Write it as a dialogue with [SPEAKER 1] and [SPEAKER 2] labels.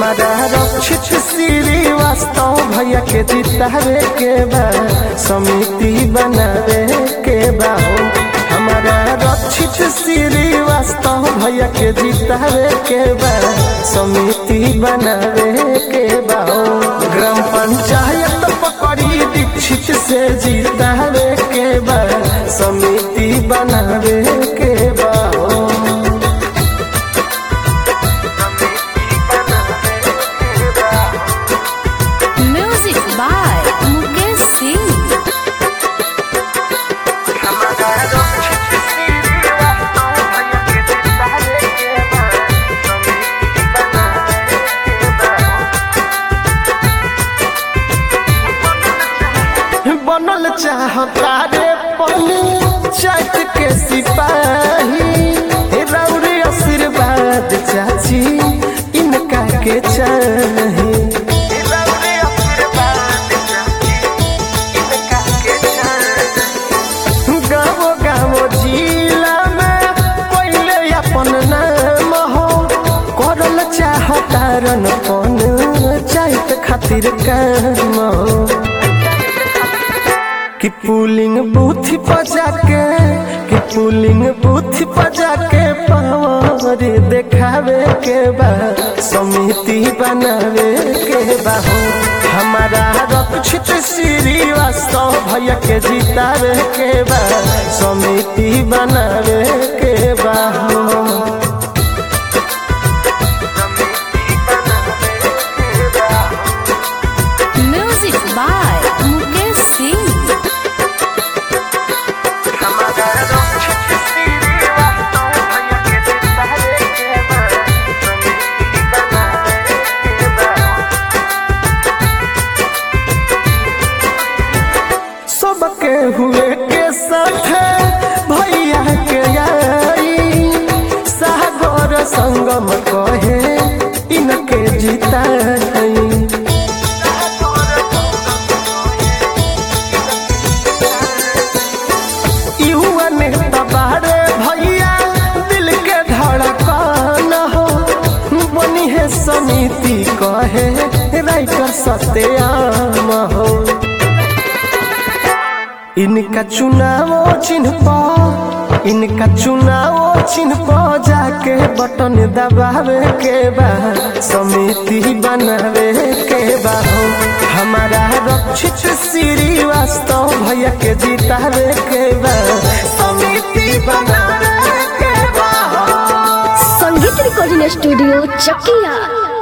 [SPEAKER 1] हमारा रक्षित श्रीवास्तव भैया के जितावे के बा समिति बनावे के बा हो हमारा रक्षित श्रीवास्तव भैया के जितावे के बा समिति बनावे के बा हो ग्राम पंचायत पकड़ी दीक्षित से जितावे के बा समिति बनावे के बा हो
[SPEAKER 2] Music by Mukesh Singh.
[SPEAKER 1] बनल चाहता रे पंचायत के सिपाही रौर आशीर्वाद चाची इनका के चाही गाँव गाँव जिला में पहले अपन नाम हो करल चाहता रन पंचायत खातिर काम हो कि पुलिंग बूथ बजा के कि पुलिंग बूथ बजा के पावर देखावे के बा समिति बनावे के बा हो हमारा रक्षित श्रीवास्तव भैया के जितावे के बा समिति बनावे के बा हो
[SPEAKER 2] Music by Mukesh Singh.
[SPEAKER 1] सबके हुए के साथ भैया के आई सागर संगम कहे इनके जिताई युवा नेता बारे भैया दिल के धड़कन हो बनी है समिति कहे राइटर सत्याम हो इनका चुनाव चिन्ह पर इनका चुनाव चिन्ह पर जाके बटन दबावे के बा समिति बनावे के बा हो हमारा रक्षित श्रीवास्तव भैया के जितावे के बा समिति बनावे के बा हो
[SPEAKER 3] संगीत रिकॉर्डिंग स्टूडियो चकिया